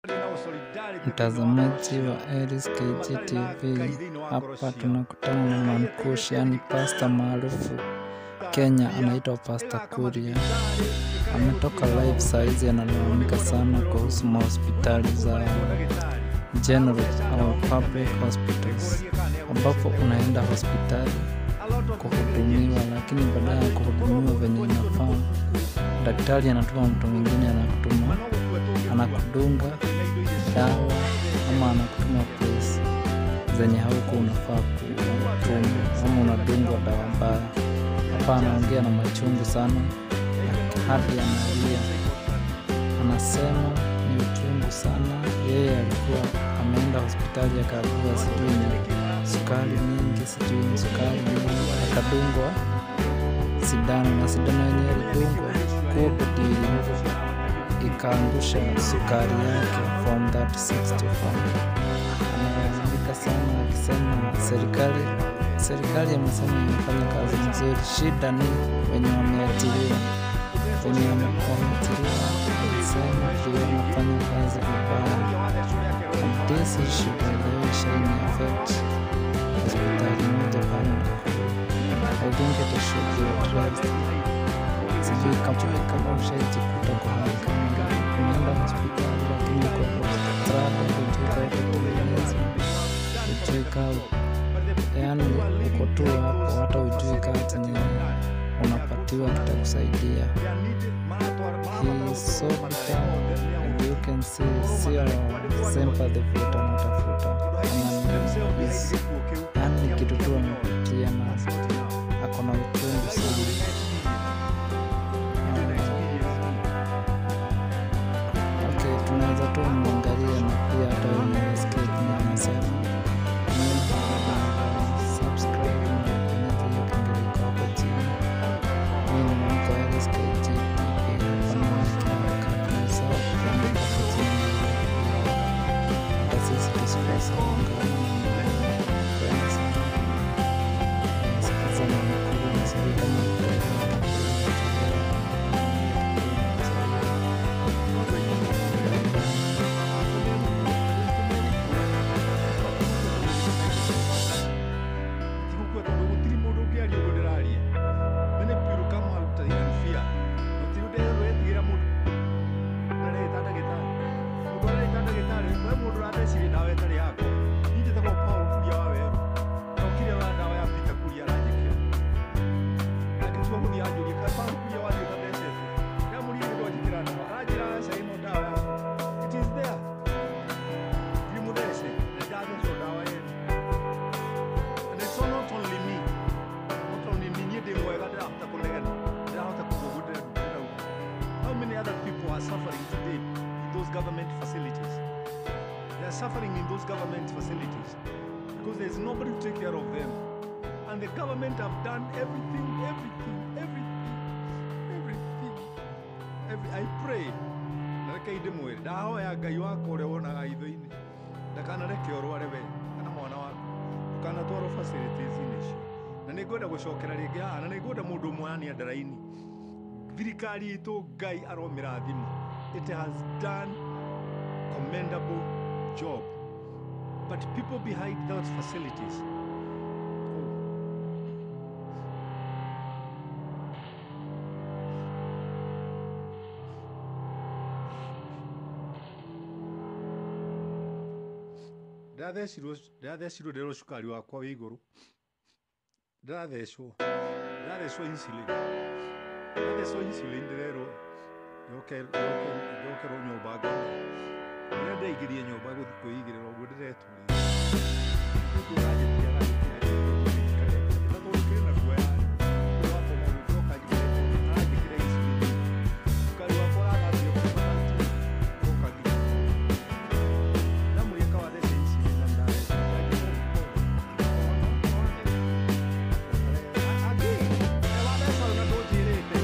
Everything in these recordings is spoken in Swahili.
Mtazamaji wa Elis KG TV, hapa tunakutana na Mankush, yani pasta maarufu Kenya, anaitwa Pasta Kuria. Ametoka live saizi, analalamika sana kuhusu mahospitali za general au public hospitals, ambapo unaenda hospitali kuhudumiwa, lakini baada ya kuhudumiwa venye inafaa, daktari anatuma mtu mwingine anakutuma anakudunga dawa ama anakutuma place zenye hauko unafaa kutuma ama unadungwa dawa mbaya. Hapa anaongea na machungu sana, hadi analia, anasema ni uchungu sana. Yeye alikuwa ameenda hospitali akaambiwa sijui ni sukari mingi, sijui ni sukari mingi, akadungwa sindano na sindano yenye alidungwa kumbe ndio ikaangusha sukari yake from that 65. Analalamika sana akisema serikali serikali amesema imefanya kazi nzuri, shida ni wenye wameajiriwa, wenye wameajiriwa wanasema ndio wanafanya kazi vibaya. And this issue by the way shall affect hospitali moja pale Nakuru. I think it should be addressed. Sijui kama kama ushaijikuta kwa hali kama hiyo, unaenda hospitali lakini uko strada, hujui kama utatengenezwa, hujui kama yaani uko tu hapo, hata hujui kama chenye unapatiwa kitakusaidia. He is so bitter and you can see sio sympathy vile anatafuta Ana- is- yaani ni kitu tu amepitia na ako na uchungu sana. Okay, tunaweza tu mwangalia na pia hata wenye nasikia kwenye anasema subscribe na bonyeza hiyo kengele iko hapo chini. Mimi ni Mwamko Elis KG TV, hapa naona kila wakati msahau kufanya hapo chini. Hata sisi tusikose kuungana na kupenda sana. Nasikiza na Nakuru, na sijui kama utaelewa tigukua tondu gutiri mundu ungiaria undu ndiraria mene piru kama aruta inanfia gutiri ndero etigira mundu areta ndagitari mundu areta ndagitari we mundu urateciria dawa itari yako ninje tagwo paul kuria wa weru okire wa dawa ya pita kuria aranjikira agitua muthi anjuria ka paul kuria wa thita thecete ya muri mundu anjikira dawa aranjira aca ino dawa yako it is there ndiri muthece na ndathecwo dawa yenu And it's not only me. Not only me. Niĩ ndĩ mwega ndĩrahota kũnegena. Ndĩrahota kũgũgũ ndĩrenda ũguo. How many other people are suffering today in those government facilities? They are suffering in those government facilities because there's nobody to take care of them. And the government have done everything, everything, everything, everything. Every, I pray na reke ndĩmwĩre ndahoya ngai wakwa ũrĩa wonaga itho-inĩ ndakanareke ũrware we kana mwana waku ukanatwarwo facilities-inĩ icio na nĩ ngwenda gũcokera rĩngĩ haha na nĩ ngwenda mũndũ ũmwe ania ndaraini thirikari itũ ngai aromĩra thimo it has done commendable job but people behind those facilities oh, ndathecirwo ndathecirwo ndĩrwo cukari wakwa wĩ igũrũ ndathecwo ndathecwo insulin ndathecwo insulin ndĩrerwo njoke njoke njokerwo nyũmba ngome rĩrĩa ndaingĩrie nyũmba gũthiĩ kwĩigĩrĩra ũguo ndĩretũria cukari wakwa ũrathambio kuma 30 ũgoka nginya ndamuria kawa thece insulin na ndathecwo Agi, wathecwo na ndũnjĩrĩte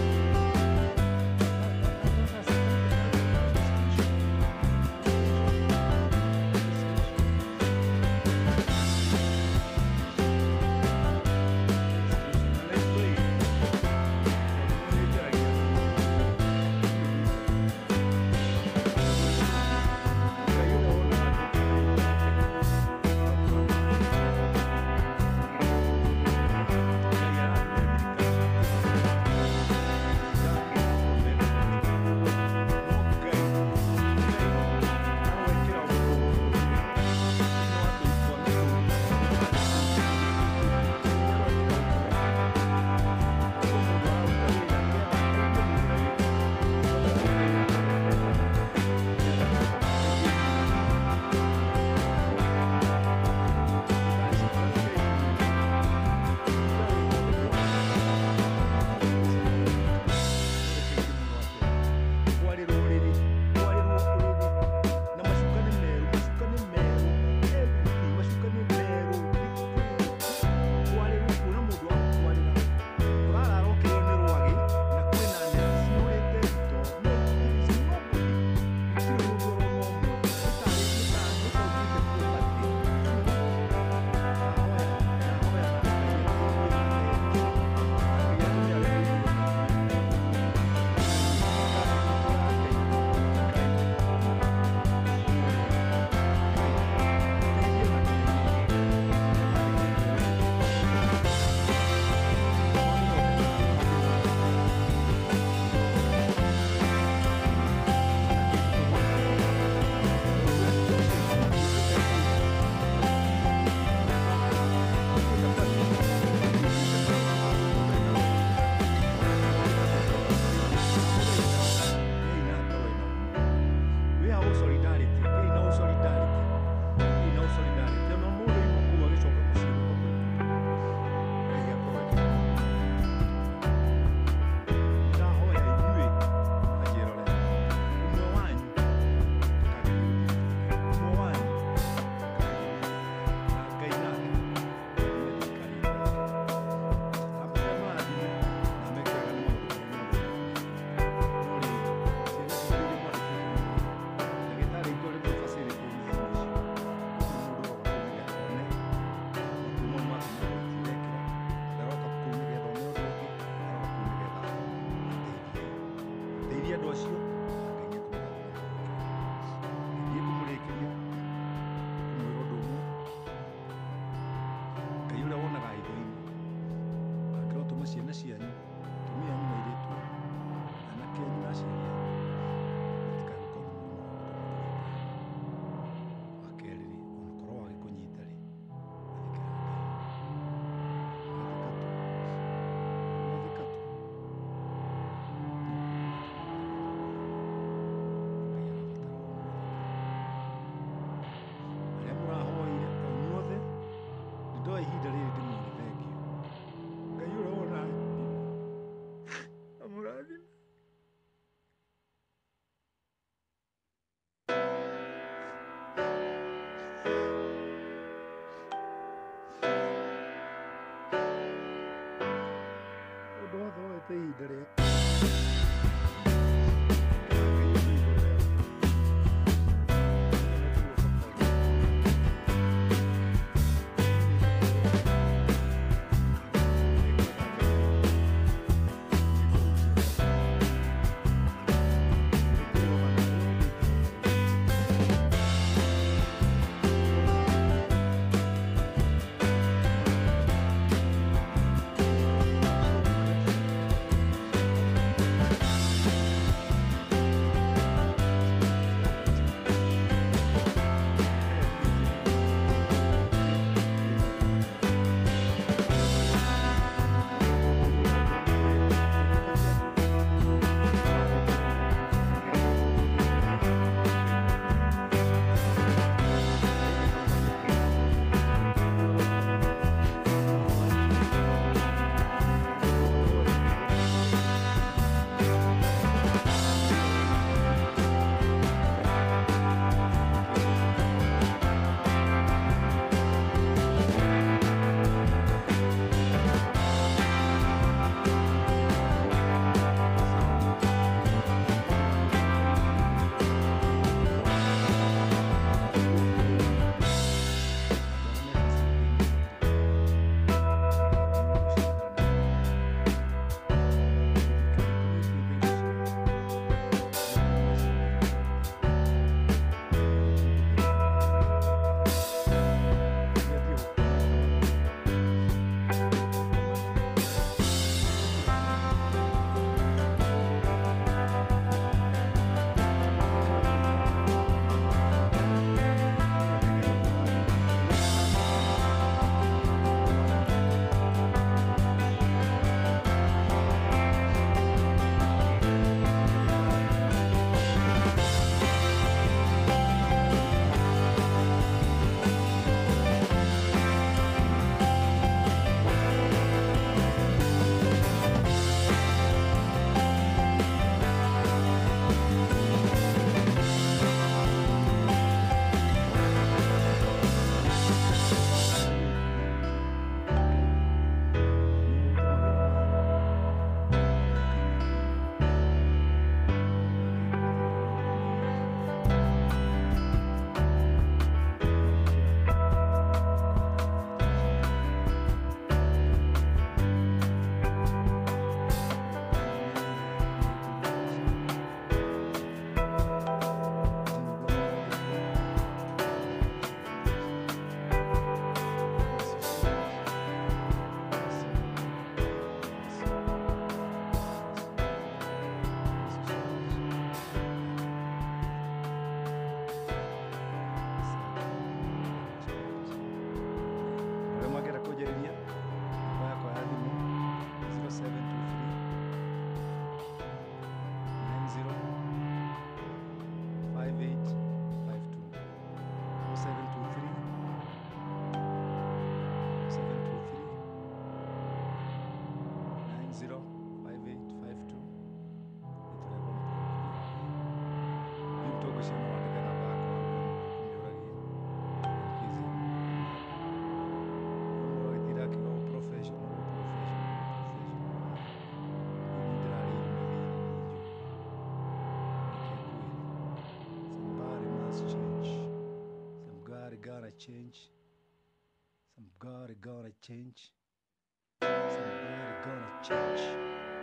change. Somebody gonna change. Somebody gonna change.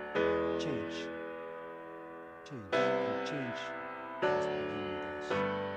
Change. Change. And change must begin with us.